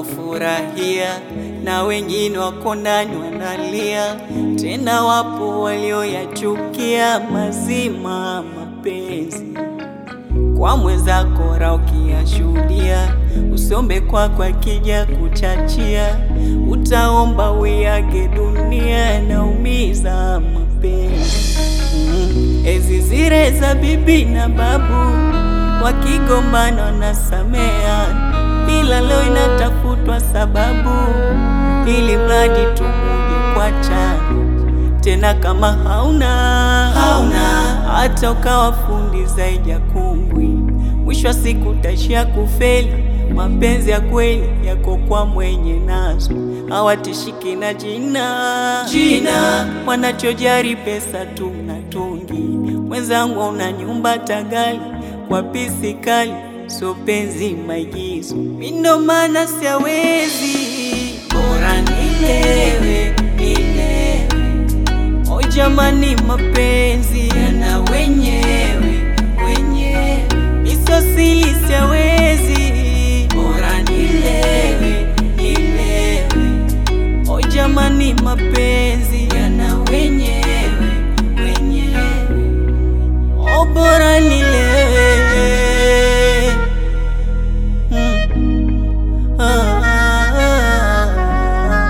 wanaofurahia na wengine wako ndani wanalia, tena wapo walioyachukia mazima mapenzi kwa mwenzako ra ukiyashuhudia, usombe kwako akija kuchachia, utaomba wiage dunia, naumiza mapenzi mm. Ezi zile za bibi na babu wakigombana wanasamea, ila leo inatafutwa sababu ili mradi tumuji kuachana tena kama hauna hauna hata ukawa fundi zaidi ya kungwi, mwisho wa siku utaishia kufeli. Mapenzi ya kweli yako kwa mwenye nazo, hawatishiki na jina jina, wanachojari pesa tu na tungi. Mwenzangu una nyumba tagali kwa pisi kali, so penzi maigizo, mindo maana siawezi, bora nilewe nilewe O jamani, mapenzi yana wenyewe wenyewe, isosili siawezi, bora nilewe nilewe. O jamani, mapenzi yana wenyewe wenyewe, o bora nilewe mm. ah, ah, ah.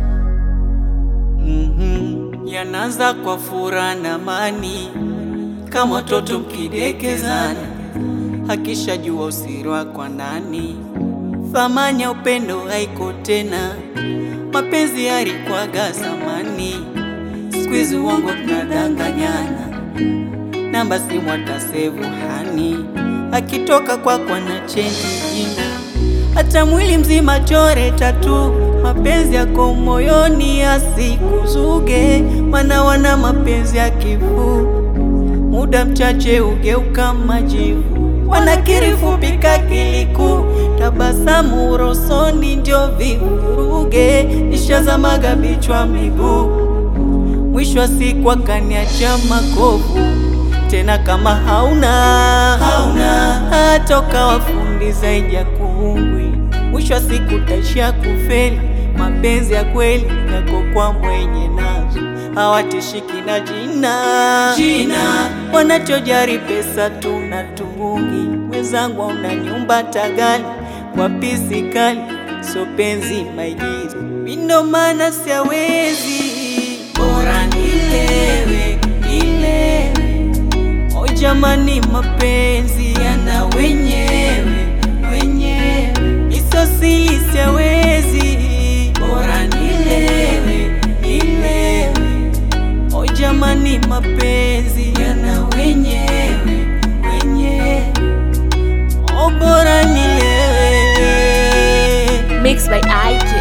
Mhm. Yanaanza kwa furaha na amani, kama watoto mkidekezana, akishajua usiri wako ndani, thamani ya upendo haiko tena. Mapenzi yalikwaga zamani, siku hizi uongo tunadanganyana, namba simu atasevu hani, akitoka kwako na chenji jina hata mwili mzima chore tatu, mapenzi yako moyoni asikuzuge, mana wana mapenzi ya kifu, muda mchache ugeuka majivu, wanakiri fupika kiliku, tabasamu rosoni ndio vivuruge, nishazamaga bichwa miguu, mwisho wa siku akaniacha makovu tena kama hauna hauna hata ukawa fundi zaidi ya kungwi, mwisho wa siku utaishia kufeli. Mapenzi ya kweli yako kwa mwenye nazo, hawatishiki na jina jina, wanachojari pesa tu na tungi. Mwenzangu una nyumba tagali kwa pisi kali, so penzi maigizo, mindo maana siawezi, bora nilewe nilewe O jamani, mapenzi yana wenyewe wenyewe, isosili siawezi, bora nilewe nilewe. O jamani, mapenzi yana wenyewe wenyewe, o bora nilewe. Mixed by IJ.